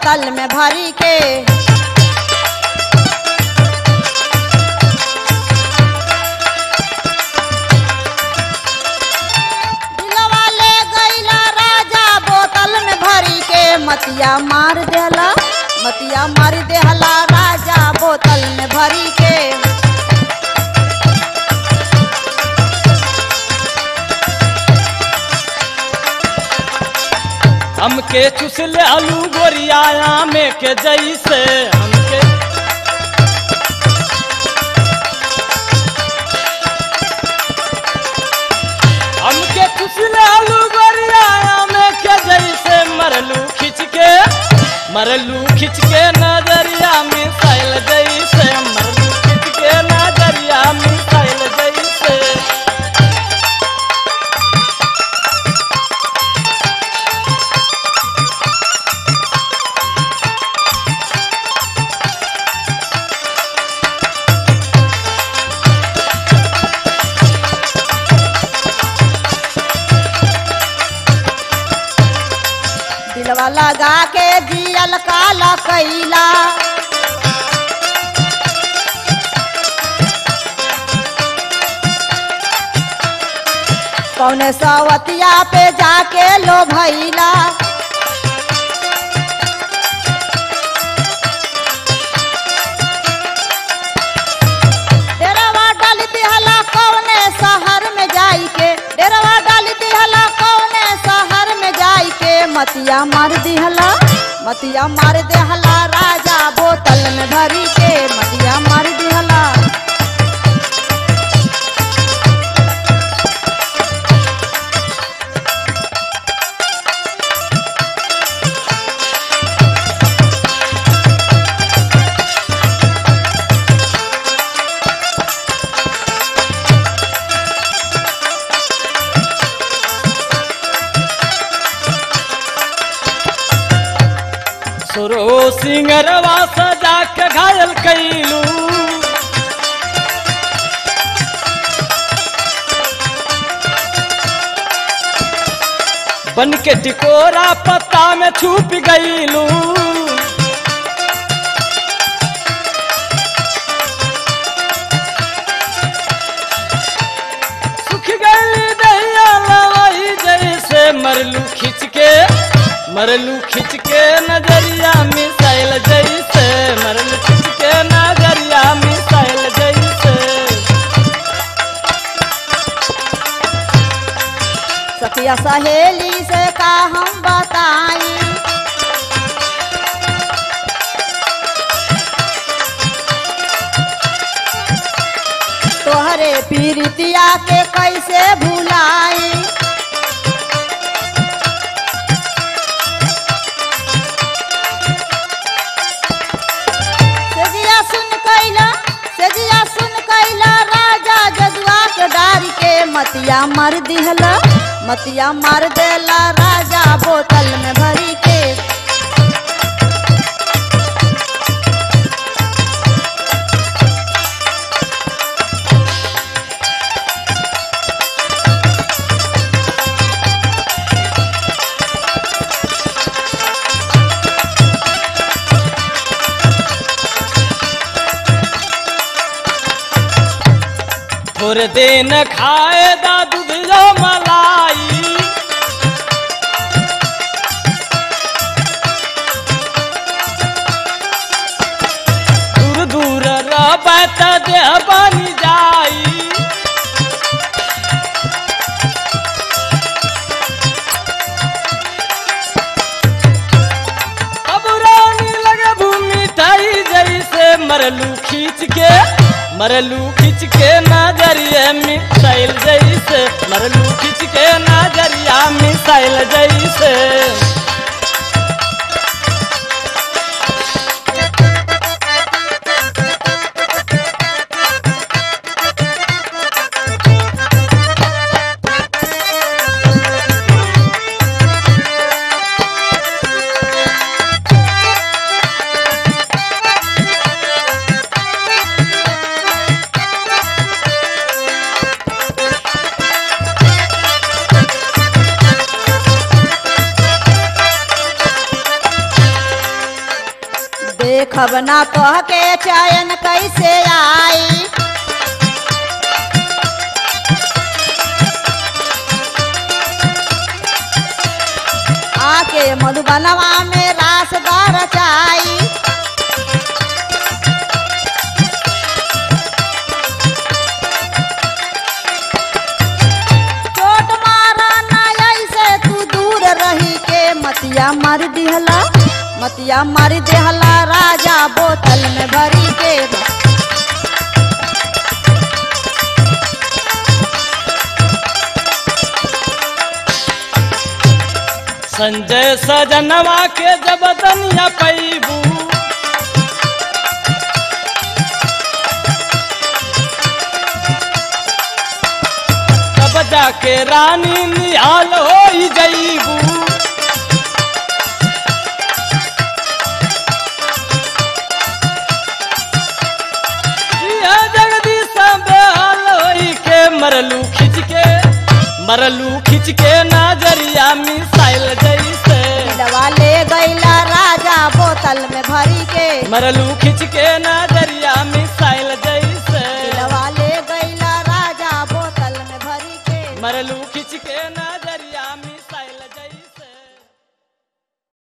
बोतल में भरी के दिलवा ले गईला राजा बोतल में भरी के मतिया मार देला मतिया मार देहला राजा बोतल में भरी के हमके चुसले आलू गोरिया में के जैसे हमके हमके चुसले आलू गोरिया में के जैसे मरलू खिंच के मरलू खिंच के नजरिया मिसाइल जैसे मरलू खिंच के नजरिया मिसाइल जैसे दिलवा लगा के जियल काला कैला कौने सवतिया पे जाके लो भैला डेरवा डाल दिहला कौने शहर में जाई के डेरवा डाल दिहला कौने शहर में जाई के मतिया मार दिहला मतिया मार देहला राजा बोतल में भरी के मतिया मार दिहला सुरो सिंगरवा सजा के घायल कैलू बन के टिकोरा पत्ता में छुप गईलू सुख गई दहिया लवाई जैसे मरलू खिंच के मरलू खिंच के नजरिया मिसाइल जैसे मरलू खिंच के नजरिया मिसाइल जैसे सखिया सहेली से का हम बताई तोहरे पीरितिया के कैसे भुलाई सेजिया सुन कैला सेजिया सुन कैला राजा जजुआ के डारी के मतिया मार दिहला मतिया मार देला राजा बोतल में भरी के थोड़े दिन खाए दा दूध जो मलाई दूर दूर रहबै त देह बनी जाई अब रानी लगे भूमि ठाई जैसे मरलू खींच के मरलू खींच के नजरिए मिसाइल जैसे मरलू खींच के नजरिया मिसाइल जैसे अब ना कह के चयन कैसे आई आके मधुबनवा में रास रचाई चोट मारा ना ऐसे तू दूर रही के मतिया मार दिहला मतिया मार दिहला राजा बोतल में भरी के संजय सजनवा के जब दनिया पैबू तब जाके रानी निहाल हो जईबू यह जगदीश बेहाल होई के मरलू खिंच के मरलू खिंच के नजरिया मिसाइल जैसे दवा ले गईला राजा बोतल में भरी के मरलू खिंच के नजरिया